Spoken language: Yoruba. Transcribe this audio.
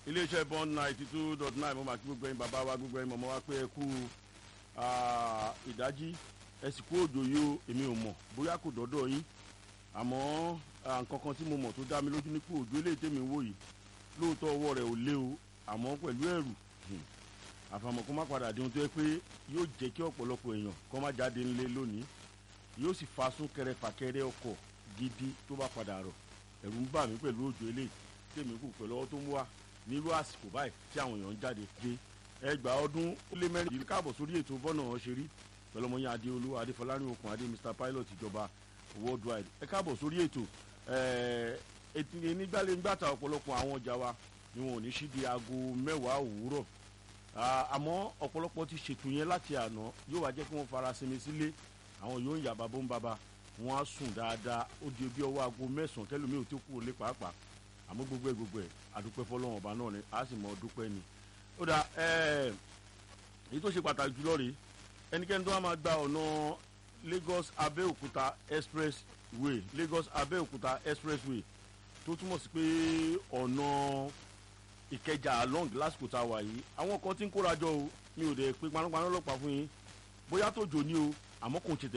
iléeṣẹ́ bond ninety two dot nine mo máa kí gbogbo ẹ̀yin bàbá wa gbogbo ẹ̀yin mọ̀mọ́ wa pé ẹ kú ìdájí ẹ sì kú òjò yìí o èmi ò mọ̀ bóyá kò dọ́dọ̀ yín àmọ́ nǹkan kan tí mo mọ̀ tó dá mi lójú ní pé òjò eléyìí tèmi wò yìí lóòótọ́ ọwọ́ rẹ̀ ò lé o àmọ́ pẹ̀lú ẹ̀rù àfàmọ́ kó má padà di ohun tó yẹ pé yóò jẹ́ kí ọ̀pọ̀lọpọ̀ èèyàn kó má jáde ńlé lónìí yóò sì fa súnkẹrẹ fàkẹrẹ ọkọ̀ gidi tó bá padà rọ̀ ẹ̀rù ń bà mí pẹ̀lú òjò eléyìí tèmi kù pẹ̀lú ọwọ́ tó ń wá nírú àsìkò báyìí tí àwọn èèyàn ń jáde dé ẹgbàá ọdún ó lé mẹ́rin yìí káàbọ̀ sórí ètò bọ́nà ọ̀ṣẹ́rí pẹ̀lú ọmọ yẹn adéolú adéfọlárin okùn adé mr pilot ìjọba worldwide ẹ káàbọ̀ sórí ètò nígbàlẹ̀ ńgbàtà ọ̀pọ̀lọpọ̀ àwọn ọjà wa ni wọn ò ní sí di aago mẹ́wàá òwúrọ̀ àmọ́ ọ̀pọ̀lọpọ̀ ti ṣètò yẹn láti àná yóò wá jẹ́ kí wọ́n fara sinmi sílé àwọn yóò ń yà bàbá ń bàbá wọn á sùn dáadáa ó di bí ọwọ́ aago mẹ́sàn-án kẹlòmíì ò tó kúrò lé pàápàá àmọ́ gbogbo ẹ̀ gbogbo ẹ̀ àdúpẹ́ fọlọ́wọ́n ọba náà ni a sì mọ dúpẹ́ ni. ó dà èyí tó ṣe pàtàkì jùlọ rèé ẹnikẹ́ni tó wá máa gba ọ̀nà Lagos Abẹ́òkúta expressway Lagos Abẹ́òkúta expressway tó túmọ̀ sí pé ọ̀nà Ìkẹjà long lásìkò tá a wà yìí àwọn kan ti ń kórajọ o mi ò dẹ̀ pé panápaná ọlọ́pàá fún yín bóyá tó jò ní o àmọ́ kò tètè